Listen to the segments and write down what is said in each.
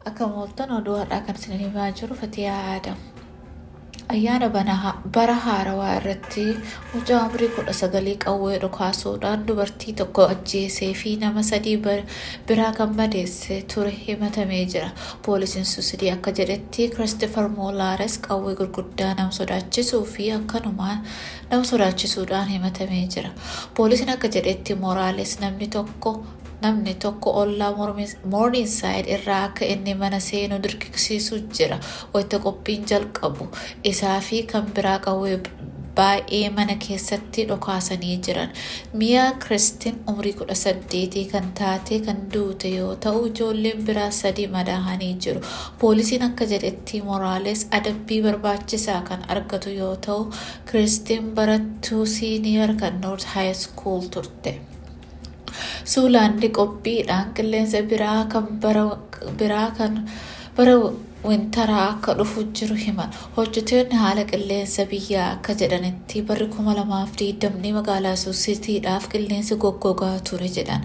Akka mooltan oduu har'aa kan isin himaa jiru Fatiyaa Aadam. Ayyaana bara haarawaa irratti mucaa umurii kudha sagalii qawwee dhukaasuudhaan dubartii tokko ajjeesee fi nama sadii biraa kan madeesse ture himatamee jira. Poolisiin suusidii akka jedhetti Kiristiifar Moolaares qawwee gurguddaa nama sodaachisuu fi akkanumaan nama sodaachisuudhaan himatamee jira. Poolisiin akka jedhetti Moraales namni tokko namni tokko ollaa moorniinsaayid irraa akka inni mana seenu dirqisiisu jira wayita qophiin jalqabu isaa fi kan biraa qawwee baay'ee mana keessatti dhokaasanii jiran mi'a kiristiin umrii kudha saddeetii kan taate kan duute yoo ta'u ijoolleen biraa sadii madaahanii jiru poolisiin akka jedhetti moraales adabbii barbaachisaa kan argatu yoo ta'u kiristiin barattuu siiniyer kan noort haayiskuul turte. suulaandi qophiidhaan qilleensa biraa kan biraa kan bara wintaraa akka dhufu jiru himan hojjetoonni haala qilleensa biyyaa akka jedhanitti barri kuma lamaaf diidamni magaalaa suusitiidhaaf qilleensi goggogaa ture jedhan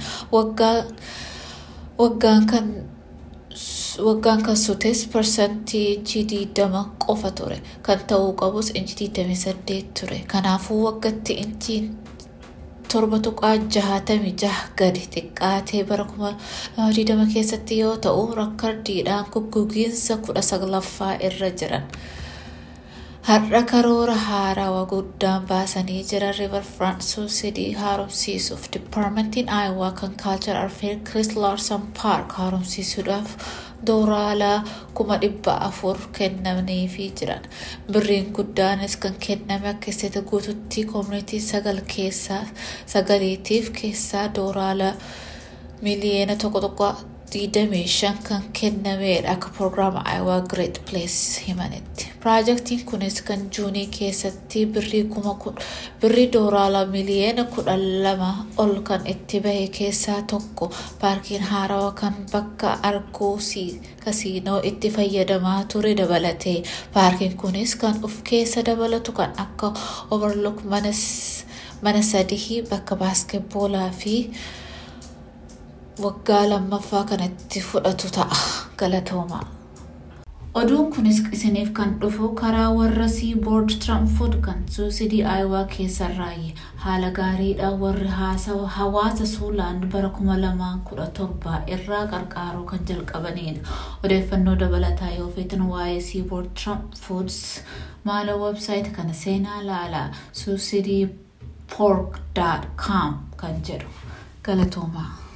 waggaan kan waggaan kan sutes parsantii inchii diidama qofa ture kan ta'uu qabus inchi diidamii saddeet ture kanaafuu waggatti inchiin torba tuqaa jahatamii jaha gadi xiqqaatee bara kuma digdama keessatti yoo ta'u rakkardiidhaan goggogiinsa kudha saglaffaa irra jiran. Har'a karoora haarawaa guddaan baasanii jiran riivar firaansuu sidii haaromsiisuuf diippaarmentiin aayawaa kan kaalchar arfeer kiris laarsan paark haaromsiisuudhaaf doolaaraa kuma dhibba afur kennamaniifii jiran birriin guddaanis kan kenname akka isteeta guututti koomunitii sagal keessaa sagaliitiif keessaa doolaaraa miliyeena tokko tokko digdamii shan kan kennameedha akka proogiraama aayawaa gireet pilees himanitti piraajaktiin kunis kan juunii keessatti birrii kuma birrii doolaaraa miliyeena kudhan lama ol kan itti bahe keessaa tokko paarkiin haarawaa kan bakka arguu kasiinoo itti fayyadamaa ture dabalatee paarkiin kunis kan of keessa dabalatu kan akka overlook mana sadii bakka baaskeetboolaa fi waggaa lammaffaa kanatti fudhatu ta'a galatoomaa. Oduun kunis isiniif kan dhufu karaa warra siiboord tiraanfood kan suusidii aayawaa keessarraayi haala gaariidhaan warri hawaasa suulaand bara kuma lamaan kudha torbaa irraa qarqaaruu kan jalqabanidha. Odeeffannoo dabalataa yoo feetan waa'ee siiboord tiraanfoods maala websaayit kana seenaa laalaa suusidii poork.com kan jedhu galatoomaa.